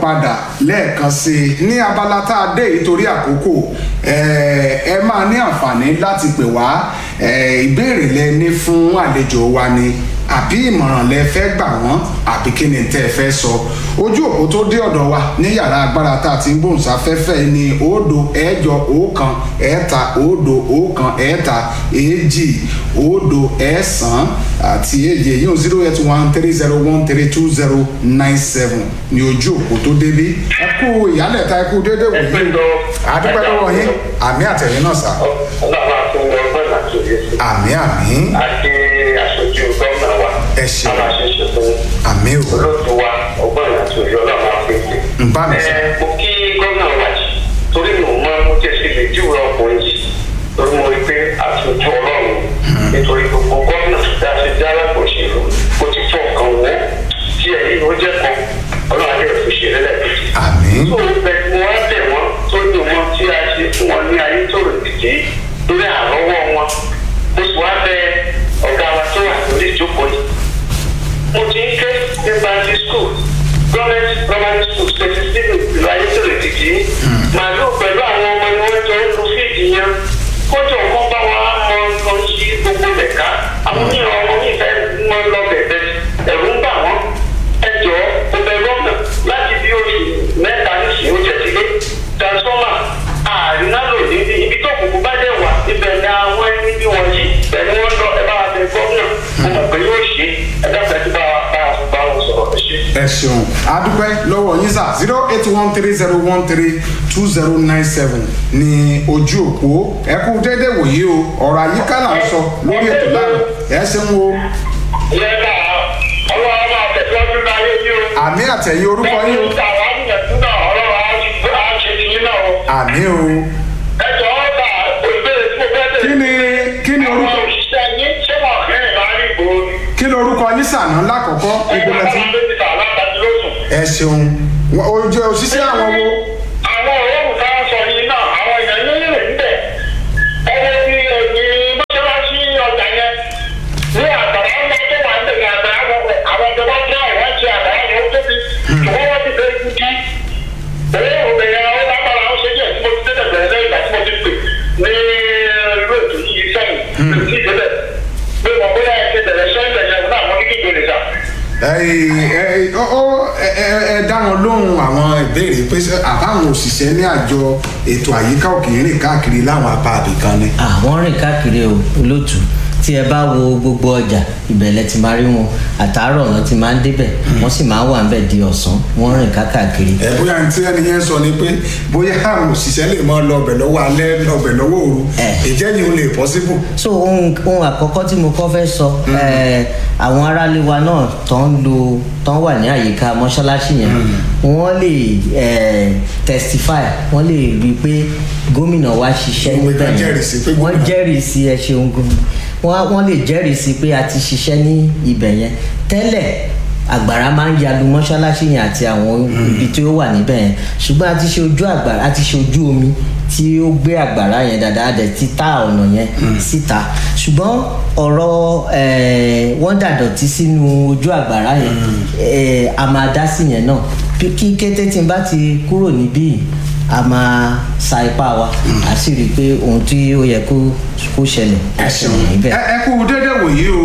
padà lẹ́ẹ̀kan sí i ní abala tá a dé yìí torí àkókò ẹ máa ní àǹfààní láti pè wá ìbéèrè lẹ ní fún àlejò wa ni àbí ìmọ̀ràn lẹ fẹ́ gbà wọ́n àbí kí ni tẹ́ ẹ fẹ́ sọ ojú òpó tó dé ọ̀dọ̀ wa ní yàrá agbára tá a ti ń gbóhùnsáfẹ́fẹ́ ní òdo ẹ̀jọ ọ̀kan ẹ̀ta òdo ọ̀kan ẹ̀ta èjì òdo ẹ̀sán àti èjì èyí ò zero eight one three zero one three two zero nine seven ní ojú òpó tó débí ẹ kú ìyálẹ̀ta ẹ kú déédéé wò yín àdúpẹ́ lọ́wọ́ yín àmì àtẹ̀yìn náà sá. àmì àmì. àti aṣojú gómìnà wa. ẹ ṣe a máa ṣe ṣe fún àmì o. olóòtú wa ọgbọ́n àti òye ọlọ́run máa fi ṣe. ń bá mi sọ. ẹ mo kí gómìnà wa jì torí mi ò mọ mo jẹ́ sí lè júwe ọkùnrin yìí torí mo rí pé aṣojú ọlọ́run nítorí gbogbo gómìnà tí a ṣe dá alápò òṣèlú ó ti fọ ọkàn wọ́ tí ẹ̀yìn ó jẹ́ kan ọlọ́run adé òfin ṣe lẹ́lẹ́kejì. àmì. tó o bẹ mo wá bẹ̀ wọ́n tó ní wọn tí a ṣe fún wọn ní ayé tó rò dìde lórí àrọ́wọ́ wọn mo sì wá bẹ ọ̀gá wa tó wà lórí ìjókòó yìí mo ti ń ké ní bandi school government primary school twenty seven ìlú ayé tó rò dìde màálù pẹ̀lú àwọn ọmọ ni wọ́n jọ ń lu fíìdì yẹn kójú ọkàn bá wa mọ nǹkan sí gbogbo lẹ̀ka àwọn mìíràn ọmọ mi fẹ́ mọ lọ bẹ̀bẹ̀ ẹ̀rù ń bà wọ́n ẹjọ́ ọbẹ̀ gómìnà láti bí oṣù mẹ́ta nísìnyí ó jẹ́ sílé transformer àrínálò níbi ibi tó kùkù bá dẹ̀ wà ibẹ̀ ni àwọn ẹni bí wọ́n yí bẹ̀ ni wọ́n lọ ẹ bá wa bẹ gómìnà mo mọ̀ pé yóò ṣe ẹ dábàá tí bá wa bá wa bá wọn sọ̀rọ̀ ẹ ṣe. ẹ ṣeun adúpẹ́ lọ́wọ́ yín sà zero eight one three zero one three two zero nine seven ní ojú òpó ẹ kú déédéé wòye o ọ̀rọ̀ àyíká là ń sọ lórí ètò lánàá ẹ ṣeun o ìyẹn ká ọlọ́run máa tẹ̀síwájú láyé yìí o. àmì àtẹ̀yìn orúkọ yín o Bẹ́ẹ̀ni àwọn àyẹ̀tú náà ọlọ́run á ṣe á ṣe ti yín náà o. àmì o Ẹ jọ̀ọ́ ta ìbéèrè tí mo fẹ́ bẹ̀rẹ̀. kí ni kí ni Àwọn orúkọ òṣìṣẹ́ yín ṣé wọ́n rìn láàrin ìgboro ni? kí ni orúkọ yín sànà lákọ̀ọ́kọ́ ìgbìmọ̀ tí Àwọn dókítà alábàájú ló sùn. ẹ ṣeun Wọ́n- ojú òṣìṣẹ́ àwọn wo Àwọn òórùn tá a sọ yìí náà, àwọn èèyàn yín rìn níbẹ̀. Ẹni tí ẹ̀yìn mọ́ṣáláṣí ọjà yẹn ní àgbàrá ńlá tó wà ń bẹ̀rẹ̀ àgbàrá wọn àwọn ìjọba tí àwọn ṣe àgbàrá yẹn ó tóbi. Ṣùgbọ́n wọ́n ti fẹ́ kú kí. Òórùn bẹ̀rẹ̀ àwọn lágbára ó ṣe jẹ́ tí mo ti tẹ́tẹ̀ bẹ̀rẹ̀ lẹ́yìn ìgbà tí mo ti pè ní irú ètò yìí sẹ́yìn. Ètò ìdílé. Pé mo bóyá ẹ ti bẹ̀rẹ̀ sẹ́yìn bẹ̀rẹ̀ náà mo ní kí ìgbèrè sà. ẹ ẹ ọ ọ ẹ ẹ- ẹ dá wọn lóhùn àwọn ìbéèrè pé ṣé àbáwọn òṣìṣẹ́ ní àjọ ètò àyíká òkè rìn káàkiri láwọn apá àbìkan ni. àwọn rìn káàkiri o olóòtú tí ẹ bá wo gbogbo ọjà ìbẹ̀lẹ̀ ti máa rí wọn àtàárọ̀ wọn ti máa ń débẹ̀ wọ́n sì máa ń wà níbẹ̀ di ọ̀sán wọ́n rìn káàkiri. ẹ bóyá ní tí ẹni yẹn sọ ni pé bóyá àwọn òṣìṣẹ́ lè máa lọ ọbẹ̀ lọ́wọ́ alẹ́ ọbẹ̀ lọ́wọ́ òru Eh. ìjẹ́ yìí ó lè possible. so ohun ohun àkọ́kọ́ tí mo kọ́ fẹ́ sọ ẹ̀, àwọn aráalé wa náà tó ń lo tó ń wà ní àyíká mọ́ṣáláṣí yẹn wọ́n lè ẹ̀, testify wọ́n lè rí i pé gómìnà wa ṣiṣẹ́ Wọ́n níbẹ̀ jẹ́rìí sí pé yẹn wọ́n gómìnà- jẹ́rìí sí ẹ ṣeun gan wọ́n wọ́n lè jẹ́rìí sí pé a ti ṣiṣẹ́ ní ibẹ̀ yẹn tẹ́lẹ̀ àgbàrá máa ń yalu mọ́ṣáláṣí yẹn àti àwọn ibi tí ó wà níbẹ̀ yẹn ṣùgbọ́n a ti ṣe ojú àgbàrá a ti ṣe ojú omi tí ó gbé àgbàrá yẹn dáadáa a dẹ̀ ti ta ọ̀nà yẹn síta ṣùgbọ́n ọ̀rọ̀ eh, wọ́n dàdọ̀tí sínú ojú àgbàrá yẹn eh, a máa dá sí yẹn náà Bí- kí kété tí n bá ti kúrò níbí yìí a máa sa ipá wa a sì rí i pé ohun tí ó yẹ kó kó ṣẹlẹ̀ ẹ á ṣeun ṣẹlẹ̀ níbẹ̀. ẹ ẹ kú déédéé wòye o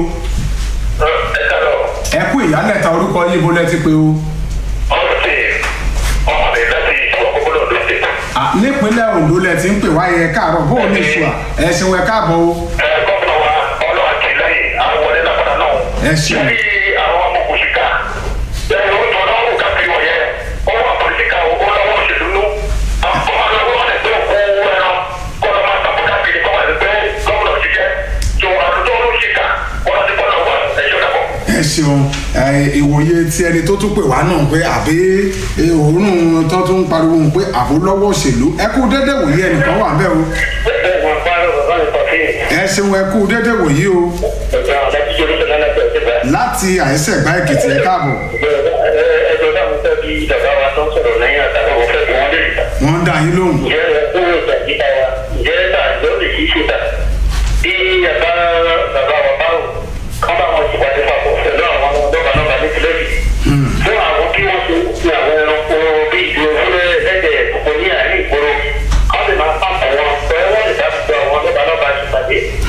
Ẹ kàlọ́. ẹ kú ìyálẹ̀ta orúkọ yìí bó lẹ́ ti pé o. ọ̀sẹ̀ ọmọdé láti ìjọba kókóló ọdún ṣe. À, nípínlẹ̀ ondo lẹ ti ń pè wáyé ẹ káàárọ̀ bó o ní ìṣúà ẹ ṣeun ẹ káàbọ̀ o. ẹ gómìnà wa ọlọ́wà kì í lẹ́yìn àwọn wọlé lápàdà náà. Ẹ ṣeun. bí àwọn amọ̀kùnṣìkà ẹ ó tọ́ náà wò káàkiri wọ̀nyẹ ọwọ́ àpòlítíkà owó lọ́wọ́ òṣèlú nú. àpò àlọ́wọ́ wọn ẹgbẹ́ òkú ẹran kọ́lọ́ máa tàbí káàkiri kọ́ ẹgbẹ́ gómìnà ṣiṣẹ́ tó àdúgbò olóṣìkà wọn ti kọ́ lọ́wọ́ ẹ̀ṣọ́ dàpọ̀. ẹ ṣeun ẹ, ìwòye tí ẹni tó tún pè wá náà pé àbí ẹ, òórùn tó tún pariwo pé àbó lọ́wọ́ òṣèlú ẹ kú déédéé wòye ẹnìkan wà bẹ́ẹ̀ o ẹ wọn bá lọ́wọ́ lọ́wọ́ pàṣẹ ẹ ṣeun ẹ kú déédéé wòye o ẹ̀jọ̀ àdájú yorùbá náà lẹ́gbẹ̀ẹ́ láti àìsẹ̀gbá èkìtì ẹ káàbọ̀ ẹjọ́ náà mo fẹ́ bí bàbá wa tó ń sọ̀rọ̀ lẹ́yìn àtàwọn mo fẹ́ bí wọ́n lè ta. wọ́n ń dá yín lóhùn. ǹjẹ́ owó ìgbà yíká wa ǹjẹ́ ta ló lè kí ṣe ta. bí bàbá bàbá wa báwò kán bá wọn ti pàdé papọ̀ pẹ̀lú àwọn ọmọ ọdọ́gba náà bá ní tilẹ̀ yìí. fún àwọn kí wọ́n ṣe fi àwọn ẹranko bí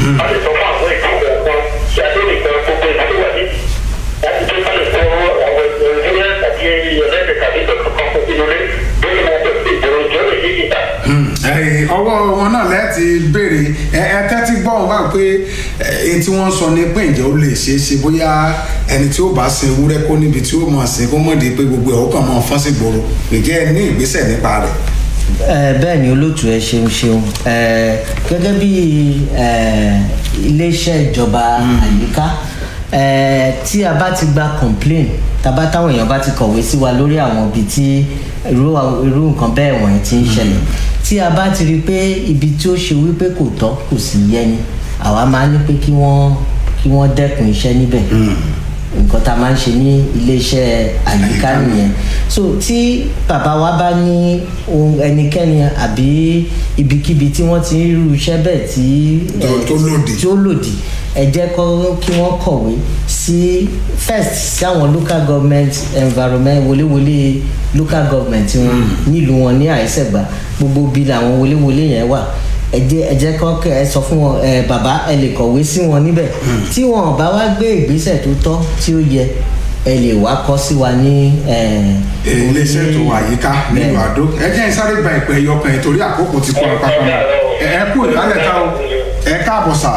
a lè sọ fún àwọn ìdílé kan tí a tó lè kọ gbogbo ìdílé wà ní láti tó bá lè kọ àwọn ìdílé tàbí ẹlẹ́dẹ̀ tàbí ìdọ̀kan kan fún ìdílé lórí wọn tó ti ìdòrò ìjọ lè yí ìta. Ẹ̀yin, ọwọ́ wọn náà lẹ́ẹ̀tì béèrè ẹ ẹ tẹ́tí gbọ́ wọn bá pé ẹni tí wọ́n sọ ni pé ǹjẹ́ ó lè ṣeé ṣe bóyá ẹni tí ó bá sin ewúrẹ́ kó níbi tí ó mọ̀ sí kó mọ̀ di pé gbogbo ẹ̀ ó kàn mọ́ fọ́n sí gbòòrò ǹjẹ́ ẹ ní ìgbésẹ̀ nípa rẹ̀. ẹ bẹ́ẹ̀ ni olóòtú ẹ ṣeun ṣeun ẹ gẹ́gẹ́ bí ẹ iléeṣẹ́ ìjọba àyíká ẹ tí a bá ti gba complain tàbá táwọn èèyàn bá ti kọ̀wé sí wa lórí àwọn ibi tí irú irú nǹkan bẹ́ẹ̀ wọ̀nyí ti ń ṣẹlẹ̀ tí a bá ti rí i pé ibi tí ó ṣe wípé kò tọ́ kò sì yẹ ni àwa máa ní pé kí wọ́n kí wọ́n dẹ́kun iṣẹ́ níbẹ̀ nǹkan tá a máa ń ṣe ní iléeṣẹ́ àyíká nìyẹn so tí bàbá wa bá ní ohun ẹnikẹ́ni àbí ibikíbi tí wọ́n ti ń rú iṣẹ́ bẹ́ẹ̀ tí Tó- tó lòdì. tí ó lòdì ẹ jẹ́ kọ́ kí wọ́n kọ̀wé sí first sí àwọn local government environment wọléwọlé local government wọn nílùú wọn ní àìsẹ̀gbà gbogbo bí làwọn wọléwọlé yẹn wà ẹ jẹ́ ẹ jẹ́ kọ́ kẹ́ ẹ sọ fún wọn ẹ bàbá ẹ lè kọ̀wé sí wọn níbẹ̀ tí wọn bá wá gbé ìgbésẹ̀ tó tọ́ tí ó yẹ ẹ lè wá kọ́ sí wa ní ẹ, iléeṣẹ́ ètò àyíká nílùú Bẹ́ẹ̀. àdó ẹ jẹ́ ìsáré gba ìpè ẹyọkàn yìí torí àkókò ti kọ́ ọ pápá náà ẹ ẹ kú ìdálẹ̀ ká o ẹ káàbọ̀ sà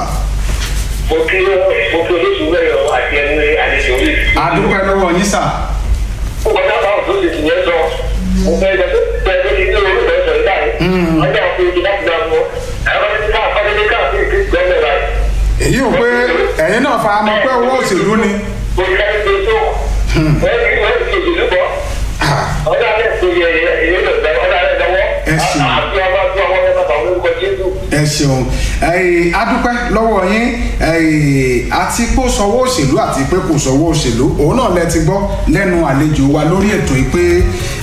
mo kí mo kí olóṣù mẹ́rin àti ẹni àlejò rí. adúpẹ́ lọ́wọ́ yín sà ó kọjá bá òtún lè tì yẹn sọ mo fẹ́ lọ bẹ́ẹ̀ lórí ilé orí ìbẹ̀rẹ̀ sọ̀rọ̀ báyìí ọjà òfin ìdí láti gbà mọ́ ẹ̀rọ ti ká àfọ́dé káàkiri kí gbọ́mọ̀ báyìí. èyí ò pé ẹ̀yin náà fara mọ́ pé owó òṣèlú ni mo ti ká ní pé tó wọ́n ti wọ́n ti òṣèlú bọ́ ọjà alẹ́ tó yẹ ìyẹn lọ́wọ́ ọjà alẹ́ lọ́wọ́ Ẹ ṣeun. àti ọba tó àwọn ọmọ bàbá orúkọ jésù. ẹ ṣeun ẹyìn adúpẹ́ lọ́wọ́ yín ẹyìn àti pé ó sọwọ́ òṣèlú àti pé kò sọwọ́ òṣèlú òun náà lẹ ti gbọ́ lẹ́nu àlejò wa lórí ètò yìí pé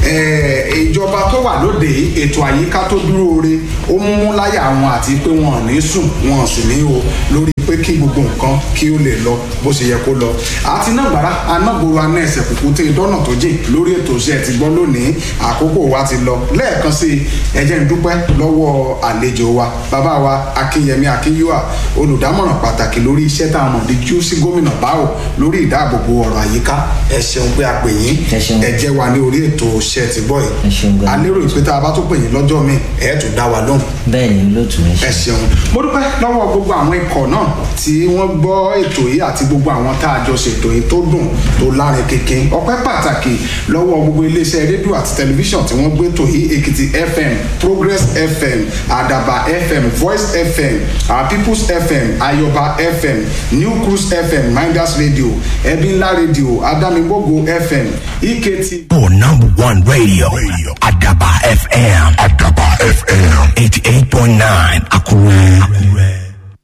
ẹ, ìjọba tó wà lóde yìí, ètò àyíká tó dúró re ó mú láyà wọn àti pé wọn ò ní sùn wọn ò sì ní o lórí pé kí gbogbo nǹkan kí ó lè lọ bó ṣe yẹ kó lọ àti náà gbàrà anágboro aná ẹsẹ̀ kùkù tẹ dọ́nà tó jìn lórí ètò iṣẹ́ ti gbọ́ lónìí àkókò wa ti lọ lẹ́ẹ̀kan sí i ẹ jẹ́ n dúpẹ́ lọ́wọ́ àlejò wa bàbá wa akínyẹmí akínyíwà olùdámọ̀ràn pàtàkì lórí iṣẹ́ tá a mọ̀ díjú sí gómìnà báwò lórí ìdáàbòbò ọ̀rọ̀ àyíká ẹ ṣeun pé a pè yín Ẹ ṣeun. ẹ jẹ́ wa ní orí ètò iṣẹ́ ti gbọ́ Ẹ ṣeun yìí gan. a lérò ìpè tá a bá tó pè yín lọ́jọ́ míì ẹ̀ tún dá wa lóhùn bẹ́ẹ̀ ni olóòtú ẹ ẹ ṣe ṣeun mo dúpẹ́ lọ́wọ́ gbogbo àwọn ikọ̀ náà tí wọ́n gbọ́ ètò yìí àti gbogbo àwọn tá a jọ ṣètò yìí tó dùn tó lárin kékin ọpẹ́ pàtàkì lọ́wọ́ gbogbo iléeṣẹ́ rédíò àti tẹlifíṣàn tí wọ́n gbé ètò yìí èkìtì fm progress fm àdàbà fm voice fm our peoples fm ayọba fm new cruise fm minders radio ẹbí ńlá radio adámígbògo fm ekt For number one radio, Adaba FM. Adaba FM. 88.9 Akure.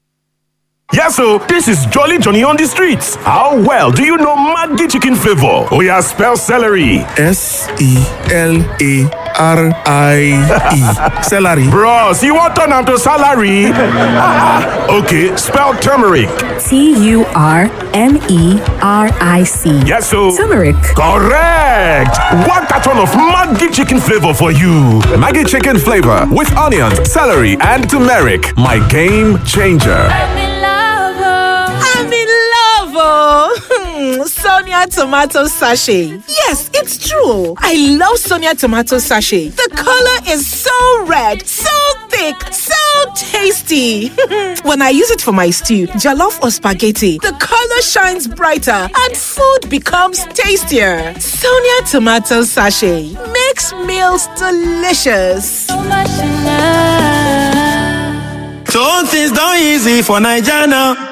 Yes, so this is Jolly Johnny on the streets. How well do you know Maggi chicken flavor? Oh yeah, spell celery. S E L A R I E. Celery. Bros, you want turn am to salary? okay, spell turmeric. T U R M E R I C. Yes, so Turmeric. correct. One carton of Maggi chicken flavor for you. Maggie chicken flavor with onions, celery, and turmeric. My game changer. I'm in love, oh. Sonia tomato sachet. Yes, it's true. I love Sonia tomato sachet. The color is so red, so thick, so tasty. when I use it for my stew, jollof or spaghetti, the color shines brighter and food becomes tastier. Sonia tomato sachet makes meals delicious. So things done easy for Nigeria now.